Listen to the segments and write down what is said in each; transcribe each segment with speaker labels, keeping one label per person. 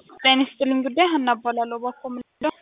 Speaker 1: ጤና ይስጥልኝ ጉዳይ ሀና እባላለሁ። እባክዎ ምንድነው?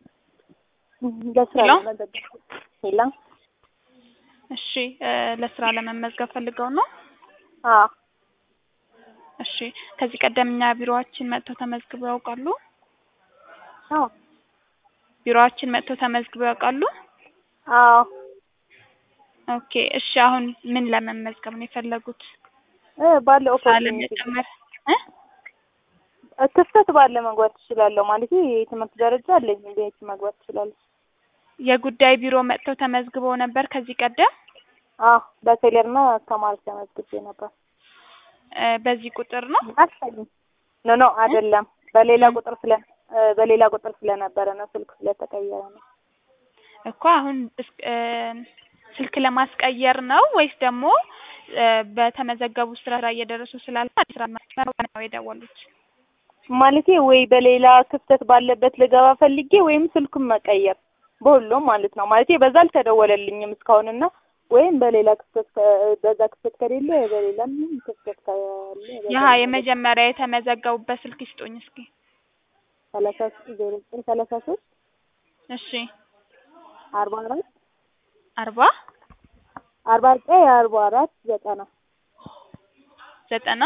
Speaker 2: ለስራ
Speaker 1: ሄሎ?
Speaker 2: ለመዘገብ ሄላ
Speaker 1: እሺ እ ለስራ ለመመዝገብ ፈልገው ነው?
Speaker 2: አዎ
Speaker 1: እሺ ከዚህ ቀደም እኛ ቢሮአችን መጥተው ተመዝግበው ያውቃሉ?
Speaker 2: አዎ
Speaker 1: ቢሮአችን መጥተው ተመዝግበው ያውቃሉ?
Speaker 2: አዎ
Speaker 1: ኦኬ እሺ አሁን ምን ለመመዝገብ ነው የፈለጉት?
Speaker 2: እ ባለው
Speaker 1: ስራ
Speaker 2: ኦፖርቹኒቲ
Speaker 1: ለመጨመር እ
Speaker 2: ክፍተት ባለ መግባት እችላለሁ ማለት የትምህርት ደረጃ አለኝ ቤት መግባት እችላለሁ።
Speaker 1: የጉዳይ ቢሮ መጥተው ተመዝግበው ነበር ከዚህ ቀደም?
Speaker 2: አዎ በቴሌርና ተማሪ ተመዝግቤ ነበር።
Speaker 1: እ በዚህ ቁጥር ነው?
Speaker 2: አልፈልግም ኖ ኖ አይደለም በሌላ ቁጥር ስለ እ በሌላ ቁጥር ስለነበረ ነው ስልክ ስለተቀየረ ነው።
Speaker 1: እኮ አሁን እስ- እ ስልክ ለማስቀየር ነው ወይስ ደግሞ እ በተመዘገቡ ስራ እየደረሱ ስላለ አዲስ ስራ መስመር ነው የደወሉት?
Speaker 2: ማለቴ ወይ በሌላ ክፍተት ባለበት ልገባ ፈልጌ ወይም ስልኩን መቀየር በሁሉም ማለት ነው። ማለቴ በዛ አልተደወለልኝም እስካሁንና ወይም በሌላ ክፍተት ከ- በዛ ክፍተት ከሌለ በሌላ ምንም ክፍተት ካለ በዛ
Speaker 1: ያሀ
Speaker 2: ልገባ
Speaker 1: የመጀመሪያ የተመዘገቡበት ስልክ ይስጡኝ እስኪ።
Speaker 2: ሰላሳ ዜሮ ዘጠኝ ሰላሳ ሶስት
Speaker 1: እሺ
Speaker 2: አርባ አራት
Speaker 1: አርባ
Speaker 2: አርባ ዘጠኝ አርባ አራት ዘጠና
Speaker 1: ዘጠና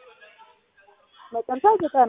Speaker 2: መጨረሻ ዘጠና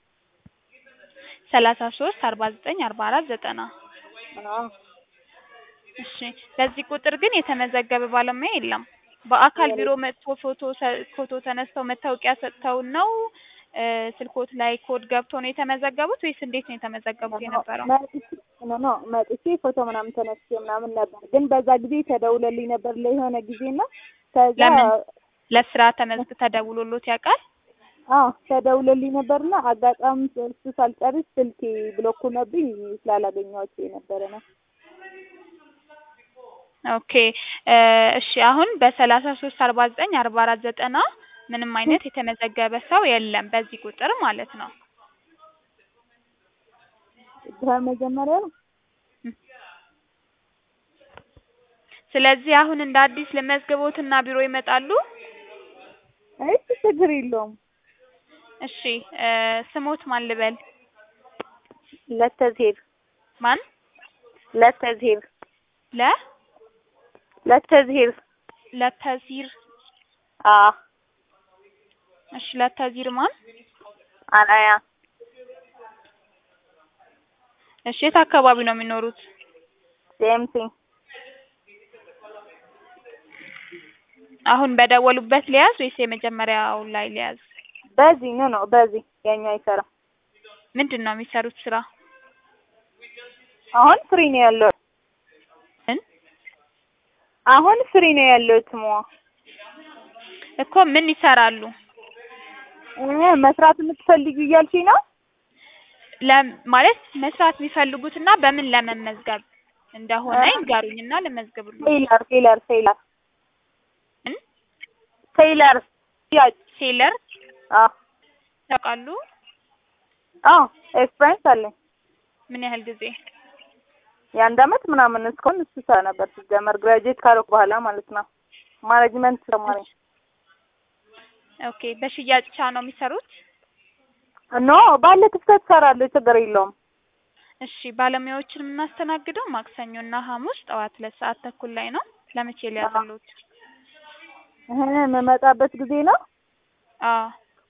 Speaker 1: ሰላሳ ሶስት አርባ ዘጠኝ አርባ አራት ዘጠና
Speaker 2: አዎ
Speaker 1: እሺ በዚህ ቁጥር ግን የተመዘገበ ባለሙያ የለም። በአካል ቢሮ መጥቶ ፎቶ ሰ- ፎቶ ተነስተው መታወቂያ ሰጥተውን ነው እ ስልኮት ላይ ኮድ ገብቶ ነው የተመዘገቡት ወይስ እንዴት ነው የተመዘገቡት የነበረው?
Speaker 2: መጥቼ ኖ ኖ መጥቼ ፎቶ ምናምን ተነስቼ ምናምን ነበር፣ ግን በዛ ጊዜ ተደውለልኝ ነበር ለየሆነ ጊዜና ከዛ
Speaker 1: ለምን? ለስራ ተመዝግ ተደውሎሎት ያውቃል?
Speaker 2: አዎ ተደውለልኝ ነበርና አጋጣሚ እሱ ሳልጨርስ ስልኬ ብሎክ ሆነብኝ ስላላገኘኋቸው የነበረ ነው።
Speaker 1: ኦኬ እ እሺ አሁን በሰላሳ ሶስት አርባ ዘጠኝ አርባ አራት ዘጠና ምንም አይነት የተመዘገበ ሰው የለም በዚህ ቁጥር ማለት ነው።
Speaker 2: በመጀመሪያ ነው
Speaker 1: ስለዚህ አሁን እንደ አዲስ ለመዝግቦትና ቢሮ ይመጣሉ?
Speaker 2: አይ ችግር የለውም።
Speaker 1: እሺ እ ስሞት ማን ልበል?
Speaker 2: ለተዝሄብ
Speaker 1: ማን?
Speaker 2: ለተዝሄብ
Speaker 1: ለ
Speaker 2: ለተዝሄብ
Speaker 1: ለተዚር
Speaker 2: አዎ
Speaker 1: እሺ ለተዚር ማን?
Speaker 2: አናያ
Speaker 1: እሺ የት አካባቢ ነው የሚኖሩት?
Speaker 2: ሴምቲንግ
Speaker 1: አሁን በደወሉበት ሊያዝ ወይስ የመጀመሪያው ላይ ሊያዝ?
Speaker 2: በዚህ ኖ ኖ በዚህ ያኛው አይሰራም።
Speaker 1: ምንድን ነው የሚሰሩት ስራ?
Speaker 2: አሁን ፍሪ ነው ያለው።
Speaker 1: ምን?
Speaker 2: አሁን ፍሪ ነው ያለው ስሟ
Speaker 1: እኮ ምን ይሰራሉ?
Speaker 2: እ መስራት የምትፈልጊ እያልሽኝ ነው?
Speaker 1: ለም ማለት መስራት የሚፈልጉትና በምን ለመመዝገብ እንደሆነ
Speaker 2: እ
Speaker 1: ይንገሩኝና ልመዝግብሉ።
Speaker 2: ቴይለር ቴይለር ቴይለር
Speaker 1: ምን?
Speaker 2: ቴይለር ያጭ
Speaker 1: ሴለር
Speaker 2: አዎ
Speaker 1: ያውቃሉ?
Speaker 2: አዎ ኤክስፒሪየንስ አለኝ።
Speaker 1: ምን ያህል ጊዜ?
Speaker 2: የአንድ አመት ምናምን እስካሁን እሱ ስራ ነበር ሲጀመር ግራጁዌት ካደረኩ በኋላ ማለት ነው። ማኔጅመንት ተማሪ
Speaker 1: ኦኬ በሽያጭ ብቻ ነው የሚሰሩት?
Speaker 2: ኖ ባለ ክፍተት እሰራለሁ ችግር የለውም።
Speaker 1: እሺ ባለሙያዎችን የምናስተናግደው ማክሰኞና ሐሙስ ጠዋት ሁለት ሰዓት ተኩል ላይ ነው። ለመቼ ሊያዝሉት?
Speaker 2: እህ የምመጣበት ጊዜ ነው።
Speaker 1: አዎ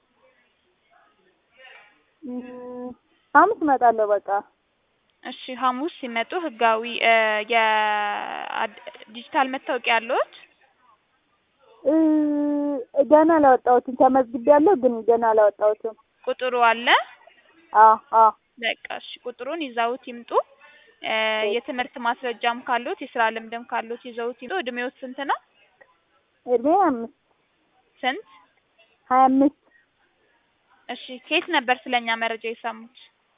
Speaker 2: እም፣ ሐሙስ እመጣለሁ በቃ።
Speaker 1: እሺ ሐሙስ ሲመጡ ህጋዊ እ የዲጂታል መታወቂያ አለዎት?
Speaker 2: እ ገና አላወጣሁትም ተመዝግቤያለሁ ግን ገና አላወጣሁትም።
Speaker 1: ቁጥሩ አለ?
Speaker 2: አዎ አዎ
Speaker 1: በቃ እሺ ቁጥሩን ይዘውት ይምጡ። እ የትምህርት ማስረጃም ካሉት የስራ ልምድም ካሉት ይዘውት ይምጡ። እድሜዎት ስንት ነው?
Speaker 2: እድሜ አምስት
Speaker 1: ስንት?
Speaker 2: ሀያ አምስት
Speaker 1: እሺ ከየት ነበር ስለኛ መረጃ የሰሙት?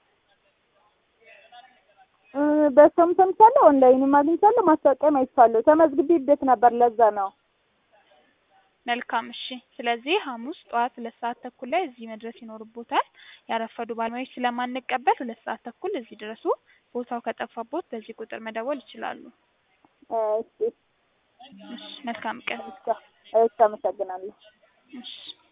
Speaker 2: እ በሰውም ሰምቻለሁ ኦንላይንም አግኝቻለሁ ማስታወቂያም አይቻለሁ። ተመዝግቤበት ነበር ለዛ ነው።
Speaker 1: መልካም እሺ። ስለዚህ ሐሙስ ጠዋት ሁለት ሰዓት ተኩል ላይ እዚህ መድረስ ይኖርቦታል። ያረፈዱ ባለሙያዎች ስለማንቀበል ሁለት ሰዓት ተኩል እዚህ ድረሱ። ቦታው ከጠፋቦት በዚህ ቁጥር መደወል ይችላሉ።
Speaker 2: እሺ
Speaker 1: እሺ መልካም ቀን።
Speaker 2: እሺ፣ አመሰግናለሁ።
Speaker 1: እሺ